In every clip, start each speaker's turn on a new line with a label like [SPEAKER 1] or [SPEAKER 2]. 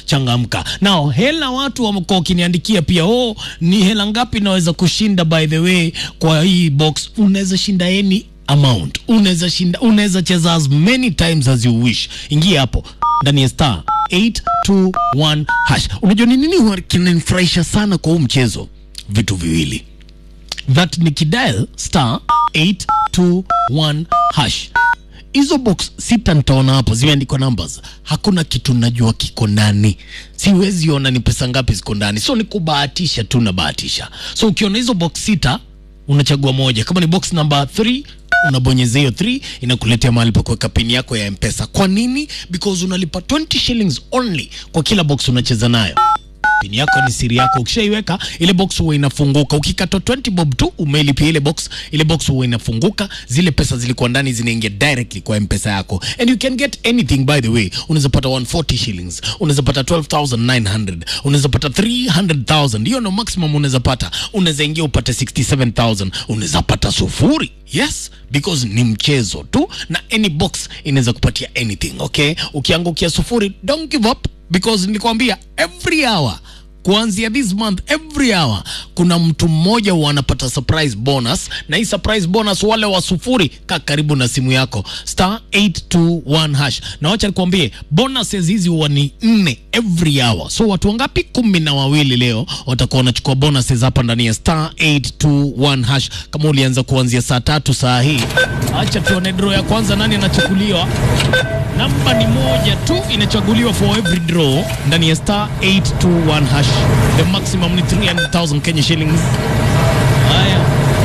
[SPEAKER 1] changamka nao hela watu wamekuwa wakiniandikia pia oh ni hela ngapi naweza kushinda by the way kwa hii box unaweza shinda any amount unaweza shinda unaweza cheza as many times as you wish ingia hapo ndani ya star 821 hash unajua ni nini huwa kinanifurahisha sana kwa huu mchezo vitu viwili that ni kidial star 821 hash hizo box sita nitaona hapo zimeandikwa numbers hakuna kitu najua kiko ndani siwezi ona ni pesa ngapi ziko ndani so ni kubahatisha tu nabahatisha so ukiona hizo box sita unachagua moja kama ni box number 3 unabonyeza hiyo 3 inakuletea mahali pa kuweka pini yako ya mpesa kwa nini because unalipa 20 shillings only kwa kila box unacheza nayo pini yako ni siri yako ukishaiweka ile box huwa inafunguka ukikata 20 bob tu umelipia ile box ile box huwa inafunguka zile pesa zilikuwa ndani zinaingia directly kwa mpesa yako and you can get anything by the way unaweza pata 140 shillings unaweza pata 12900 unaweza pata 300000 hiyo no maximum unaweza pata unaweza ingia upate 67000 unaweza pata sufuri yes because ni mchezo tu na any box inaweza kupatia anything okay ukiangukia sufuri don't give up because nilikwambia every hour kuanzia this month every hour kuna mtu mmoja huwa anapata surprise bonus na hii surprise bonus wale wa sufuri ka karibu na simu yako star 821 hash na wacha nikwambie bonuses hizi huwa ni nne every hour so watu wangapi kumi na wawili leo watakuwa wanachukua bonuses hapa ndani ya star 821 hash kama ulianza kuanzia saa tatu saa hii acha tuone draw ya kwanza nani anachukuliwa namba ni moja tu inachaguliwa for every draw ndani ya star 821 hash the maximum ni 300000 kenya shillings haya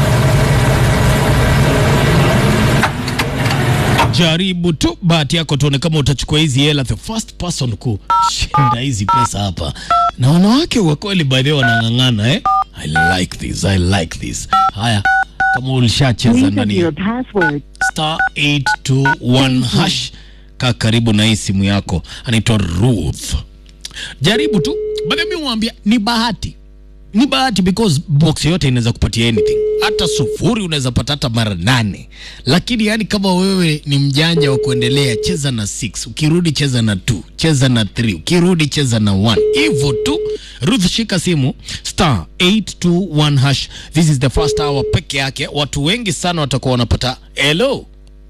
[SPEAKER 1] jaribu tu bahati yako tuone kama utachukua hizi hela the first person kushinda hizi pesa hapa na wanawake wa kweli by the way wanang'ang'ana eh? i like this i like this haya kama ulishacheza
[SPEAKER 2] Please enter
[SPEAKER 1] ndani ya
[SPEAKER 2] your password.
[SPEAKER 1] star 821 hash kaa karibu na hii simu yako anaitwa ruth jaribu tu baada mi mwambia ni bahati ni bahati because box yote inaweza kupatia anything hata sufuri unaweza pata hata mara nane lakini yani kama wewe ni mjanja wa kuendelea cheza na 6 ukirudi cheza na 2 cheza na 3 ukirudi cheza na 1 hivyo tu ruth shika simu star 821 hash this is the first hour peke yake watu wengi sana watakuwa wanapata hello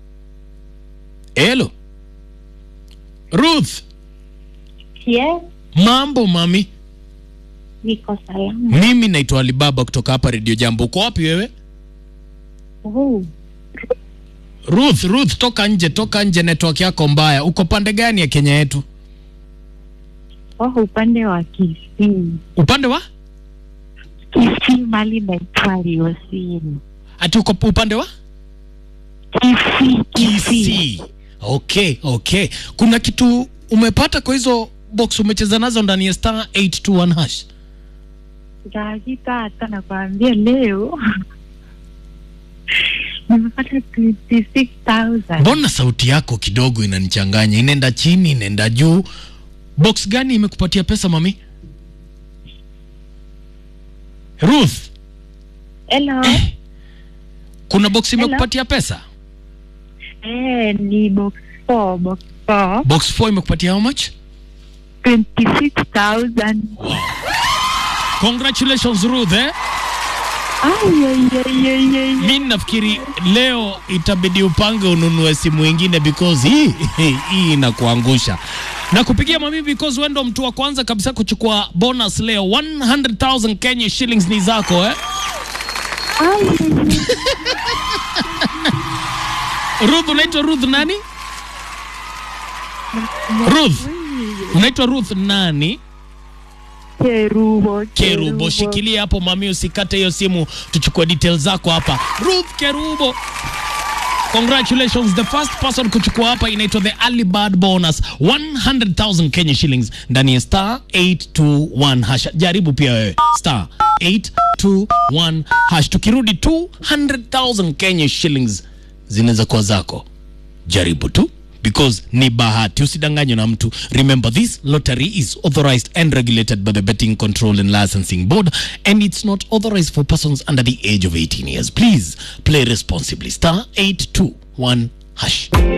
[SPEAKER 1] hello ruth
[SPEAKER 3] Yes,
[SPEAKER 1] mambo mami
[SPEAKER 3] niko salama.
[SPEAKER 1] mimi naitwa alibaba kutoka hapa redio jambo uko wapi wewe
[SPEAKER 3] Oh,
[SPEAKER 1] ruth ruth toka nje toka nje network yako mbaya uko pande gani ya kenya yetu
[SPEAKER 3] oh, upande wa Kisii.
[SPEAKER 1] upande wa
[SPEAKER 3] Kisii mali naitwa Liosini.
[SPEAKER 1] ati uko upande wa
[SPEAKER 3] Kisii, Kisii.
[SPEAKER 1] Kisii. okay okay kuna kitu umepata kwa hizo box umecheza nazo ndani ya star 821 hash
[SPEAKER 3] Hakika hata nakwambia leo nimepata 26,000.
[SPEAKER 1] mbona sauti yako kidogo inanichanganya inaenda chini inaenda juu box gani imekupatia pesa mami ruth
[SPEAKER 3] Hello.
[SPEAKER 1] kuna box
[SPEAKER 3] Hello?
[SPEAKER 1] imekupatia pesa
[SPEAKER 3] Eh, ni box 4, box 4.
[SPEAKER 1] box 4 imekupatia how much
[SPEAKER 3] 26,000.
[SPEAKER 1] congratulations ruth eh?
[SPEAKER 3] Ay, ay, ay, ay, ay.
[SPEAKER 1] mi nafikiri leo itabidi upange ununue simu ingine because hii hii inakuangusha na kupigia mami because wewe ndo mtu wa kwanza kabisa kuchukua bonus leo 100000 Kenya shillings ni zako eh?
[SPEAKER 3] Ay, ay, ay.
[SPEAKER 1] Ruth unaitwa Ruth nani? Ruth unaitwa Ruth nani?
[SPEAKER 3] Kerubo,
[SPEAKER 1] Kerubo, shikilia hapo mami, usikate hiyo simu, tuchukue details zako hapa. Ruth Kerubo, congratulations, the first person kuchukua hapa inaitwa the early bird bonus 100,000 Kenya shillings ndani ya star 821 hash. Jaribu pia wewe star 821 hash, tukirudi 200,000 Kenya shillings zinaweza kuwa zako. Jaribu tu because ni bahati usidanganywe na mtu remember this lottery is authorized and regulated by the betting control and licensing board and it's not authorized for persons under the age of 18 years please play responsibly star 821 hash